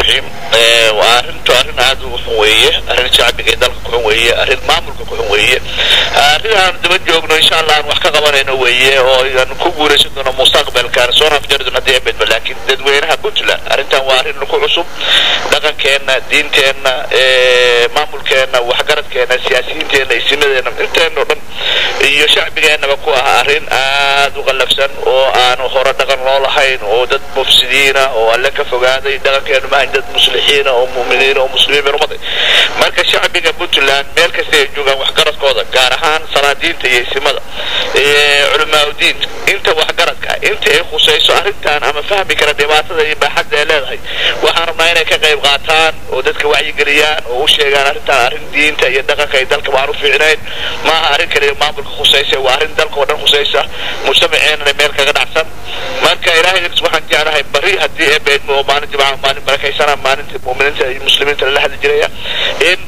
raxiim waa arrintu arrin aad u xun weeye arrin shacbiga ee dalka ku xun weeye arrin maamulka ku xun weeye arrin aan daba joogno insha allah aan wax ka qabanayno weeye oo aan ku guuraysan doono mustaqbalkaan soo nafjari doono haddii bedba laakiin dadweynaha puntland arrintan waa arrin ku cusub dhaqankeenna diinteenna maamulkeenna waxgaradkeenna siyaasiyiinteenna isimadeenna inteena o dhan iyo shacbigeennaba ku ah arrin aad u qallafsan oo aanu hore dhaqan loo lahayn oo dad mufsidiina oo alle ka fogaaday dhaqankeenu maahayn dad muslixiina oo mu'miniina oo muslimiin bay umaday marka shacbiga puntland meel kasta ay joogaan waxgaradkooda gaar ahaan salaadiinta iyo isimada culamaauddiinta inta waxgaradka inta ay khusayso arrintan ama fahmi kara dhibaatada iyo baaxadda ay leedahay waxaan rabnaa inay ka qayb qaataan oo dadka wacyigeliyaan oo u sheegaan arrintan arrin diinta iyo dhaqanka iyo dalka waan u fiicnayn maaha arrin kaliya maamulka khusaysa waa arrin dalka oo dhan khusaysa mujtamaceennana meel kaga dhacsan marka ilaahay waxaan jeclahay bari haddii ee beedmo oo maalin jimcaha maalin barakaysana maalinta mu'miniinta iyo muslimiinta lala hadli jiraya in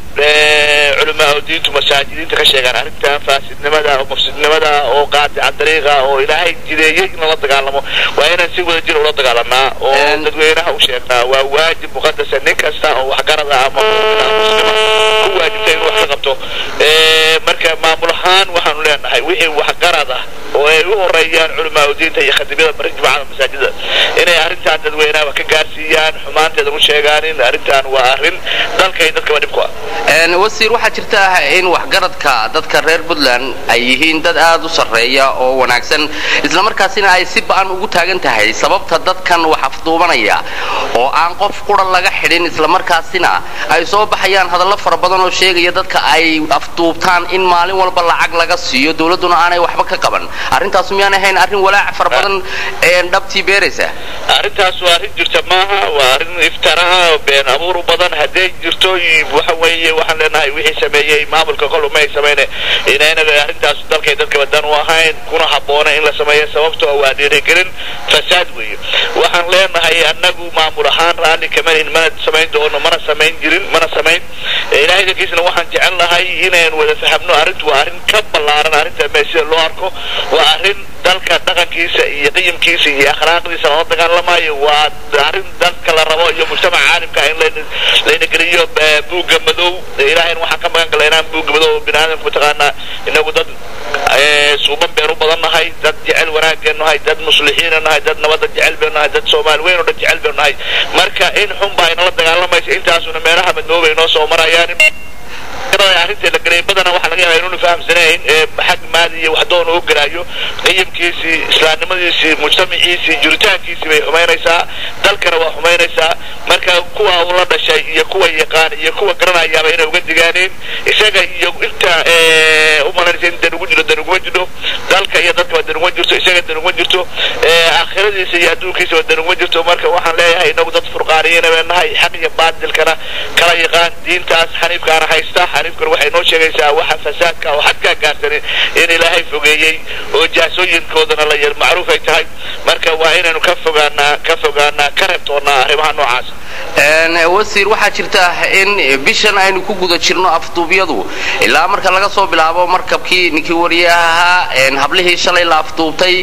culamaa diintu masaajidiinta ka sheegaan arrintan faasidnimada oo mafsidnimada oo qaadica dariiqa oo ilaahay jideeyey in lala dagaalamo waa inaan si wada jir ula dagaalamaa oo dadweynaha u sheegnaa waa waajib muqadasa nin kasta oo waxgarada ama muslima ku waajibta inuu wax ka qabto marka maamul ahaan waxaanu leenahay wixii waxgarad ah oo ay u horeeyaan culamaa diinta iyo khadimyada bari jimcada masaajida inay arrintan dadweynaha ka gaarsiiyaan xumaanteeda u sheegaan in arrintan waa arrin dalka iyo dadkaba dhib ku ah wasiir waxaa jirta in waxgaradka dadka reer puntland ay yihiin dad aad u sarreeya oo wanaagsan islamarkaasina ay si ba'an ugu taagan tahay sababta dadkan wax afduubanaya oo aan qof qura laga xidhin islamarkaasina ay soo baxayaan hadallo fara badan oo sheegaya dadka ay afduubtaan in maalin walba lacag laga siiyo dowladduna aanay waxba ka qaban arrintaas miyaan ahayn arrin walaac fara badan dhabtii beeraysa arrintaas waa arrin jirta maaha waa arrin iftaraha been abuur badan hadday jirto waxa weeye waxaan leenahay wixii sameeyey maamulka kol uma ay samayne inayna arrintaas dalkay dadkaba dan u ahayn kuna habboona in la sameeyo sababtoo waa dhiirigelin fasaad weeye waxaan leenahay annagu maamul ahaan raalli kamanin mana samayn doono mana samayn jirin mana samayn ilaahay dankiisna waxaan jecel lahay inaynu wada fahamno arrintu waa arrin ka ballaaran arrinta me sida loo arko waa arrin dalka dhaqankiisa iyo qiyamkiisa iyo akhlaaqdiisa lala dagaalamayo waa arrin dalka la rabo iyo mujtamaca caalimka in layna geliyo buugga madow ilaahayna waxaan ka magan gala inaan buugga madow bini aadamka mataqaanaa inagu dad suuban beenu badan nahay dad jecel wanaageen nahay dad muslixiina nahay dad nabadda jecel beenu nahay dad soomaali weyn oo dhan jecel beenu nahay marka in xun baa inala dagaalamaysa intaasuna meelaha madnoobay noo soo marayaan arrinteeda galay badana waxaa laga yaabaa inuuna fahamsanayn xag maadi iyo waxdoon uu garaayo qiyamkiisii islaamnimadiisii mujtamaciisii jiritaankiisii bay xumaynaysaa dalkana waa xumaynaysaa marka kuwa uu la dhashay iyo kuwa yaqaan iyo kuwa garanayaaba inay uga digaaneen isaga iyo inta u malaynaysa in dan ugu jiro dan uguma jiro dalka iyo dadkaba dan uguma jirto isaga dan uguma jirto aakhiradiisa iyo adduunkiisaba dan uguma jirto marka waxaan leeyahay inagu dad furqaaniyana baa nahay xaq iyo baadilkana kala yaqaan diintaas xaniifkaana haysta xaniifkan waxay noo sheegaysaa waxa fasaadka oo xadkaa gaarsanin in ilaahay fogeeyey oo jaasooyinkoodana la yar macruuf ay tahay marka waa inaynu ka fogaanaa ka fogaanaa ka reebtoonnaa arrimaha noocaas wasiir waxaa jirta in bishan aynu ku guda jirno afduubyadu ilaa marka laga soo bilaabo markabkii ninkii wariyaha hablihii shalay la afduubtay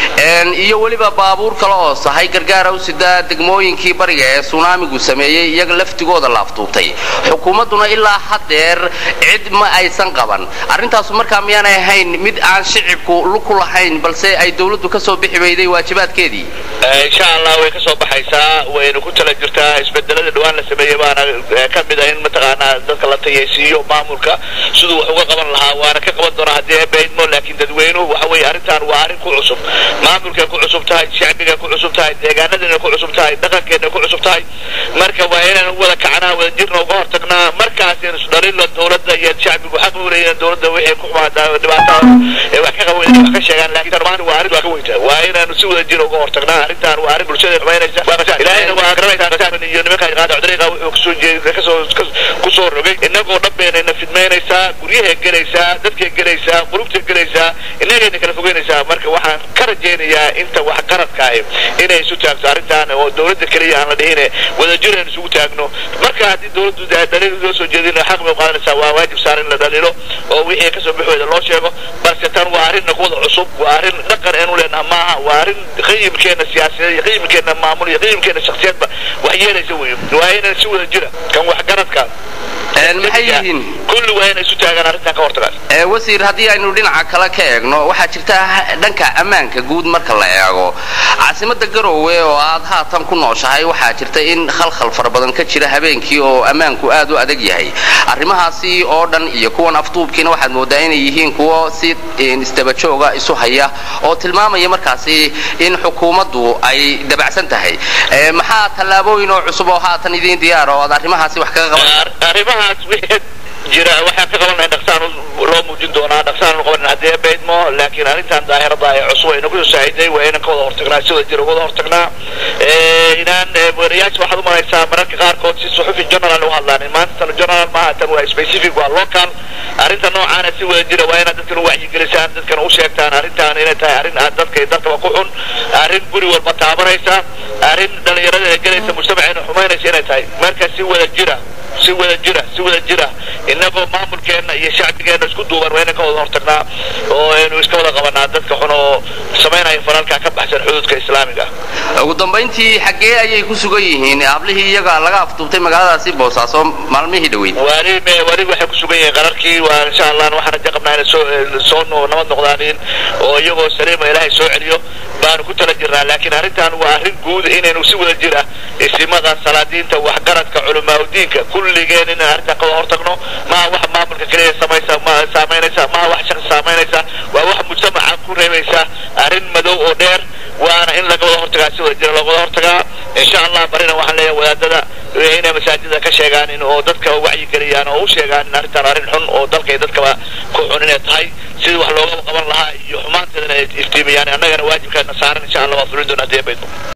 iyo weliba baabuur kale oo sahay gargaara u sida degmooyinkii bariga ee sunaamigu sameeyey iyaga laftigooda la afduubtay xukuumadduna ilaa haddeer cid ma aysan qaban arrintaasu markaa miyaanay ahayn mid aan shicibku luku lahayn balse ay dowladdu ka soo bixi weyday waajibaadkeedii insha allah way ka soo baxaysaa wayna ku tala jirtaa isbedelada dhawaan la sameeyey baana ka mid ah in mataqaanaa dadka la tayaysiiyo maamulka siduu wax uga qaban lahaa waana ka qaban doonaa haddii ebaydmo laakiin dadweynuhu waxa weeye arrintan waa arrin ku cusub maamulkay ku cusub tahay shacbigay ku cusub tahay deegaanadina ku cusub tahay dhaqankeena ku cusub tahay marka waa inaan wada kacnaa wada jirna uga hortagnaa markaas isdhalilo dowladda iyo shacbigu xaq u leeyihiin dowladda wixii ku xumaata dhibaatada ee wax ka qaban wax ka sheegaan laakiin maanta waa arrin waa ka weynta waa inaanu si wada jir uga hortagnaa arrintan waa arrin bulshada xumaynaysa waa qasaan ilaahayna waa garanaysaa qasaan iyo nimanka qaada dariiqa wuxuu kasoo jeeday kasoo kusoo rogay innagoo dhan baynayna fidmaynaysaa guryahay gelaysaa dadkay gelaysaa qulubtay gelaysaa innagayna kala fogeynaysaa marka waxaan ka ka rajaynayaa inta waxgaradka ahi inay isu taagto arrintan oo dowladda keliya aan la dhihine wadajir aynu isugu taagno marka haddii dowladdu dhaliil loo soo jeedin xaq bay u qaadanaysaa waa waajib saar in la dhaliilo oo wixii kasoo bixooda loo sheego balse tan waa arrin naquwada cusub waa arrin dhaqan eenu leenaha maaha waa arrin qiyimkeena siyaasadeed iyo qiyimkeena maamul iyo qiyimkeena shaksiyadba wax yeelaysa wey waa inaan si wada jira kan waxgaradka maxay yihiin kulli waa inay isu taagaan arrintan ka hortagaan wasiir haddii aynu dhinaca kale ka eegno waxaa jirta dhanka ammaanka guud marka la eego caasimada garowe oo aad haatan ku nooshahay waxaa jirta in khalkhal fara badan ka jira habeenkii oo ammaanku aad u adag yahay arrimahaasi oo dhan iyo kuwan afduubkiina waxaad moodaa inay yihiin kuwo si isdabajooga isu haya oo tilmaamaya markaasi in xukuumaddu ay dabacsan tahay maxaa tallaabooyin oo cusub oo haatan idiin diyaar oo aad arrimahaasi wax kaga qaban arrimahaas wixii jira waxaan ka qabanay dhaqsaan loo muujin doonaa dhaqsaan qaban haddee baydmo laakiin arrintan daahirada ee cusub ayna ku saaciday waa inaan ka wada hortagnaa sida jira wada hortagnaa inaan wariyaasha waxaad u malaysaa mararka qaarkood si suxufi general u hadlaan maanta tan general maaha tan waa specific waa local arrinta noocaana si wada jira waa inaad dadkan u wacyigelisaan dadkan u sheegtaan arrintan inay tahay arrin aad dadka iyo dalkaba ku xun arrin guri walba taabanaysa arrin dhalinyarada ee gelaysa mujtamaceena xumaynaysa inay tahay marka si wada jira si wada jira si wada jira inagoo maamulkeenna iyo shacbigeenna isku duuban waa inaan ka wada hortagnaa oo aynu iska wada qabanaa dadka xun oo samaynaya falalka ka baxsan xuduudka islaamiga ugu dambayntii xaggee ayay ku sugan yihiin hablihii iyaga laga afduubtay magaaladaasi boosaaso maalmihii dhaweyd wali wali waxay ku sugan yihiin qararkii waa insha allah waxaan raja qabnaa inay soo soo nabad noqdaanin oo iyagoo saliima ilaahay soo celiyo baanu ku tala jirnaa laakiin arrintan waa arrin guud inaynu si wada jira isimada salaadiinta waxgaradka culamaauddiinka kulligeen inaan arrintan ka wada hortagno maha wax maamulka keliya samaysa ma saamaynaysa maha wax shaqsi saamaynaysa waa wax mujtamaca ku reebaysa arrin madow oo dheer waana in laga wada hortagaa si wada jira looga wada hortagaa insha allah barina waxaan leeyahay wadaadada inay masaajida ka sheegaanin oo dadka wacyi geliyaan oo u sheegaan in arrintan arrin xun oo dalka iyo dadkaba ku xun inay tahay sidii wax looga qaban lahaa iyo xumaanteedana ay iftiimiyaan annagana waajibkaana saaran insha allah waa fulin doona haddii baydmo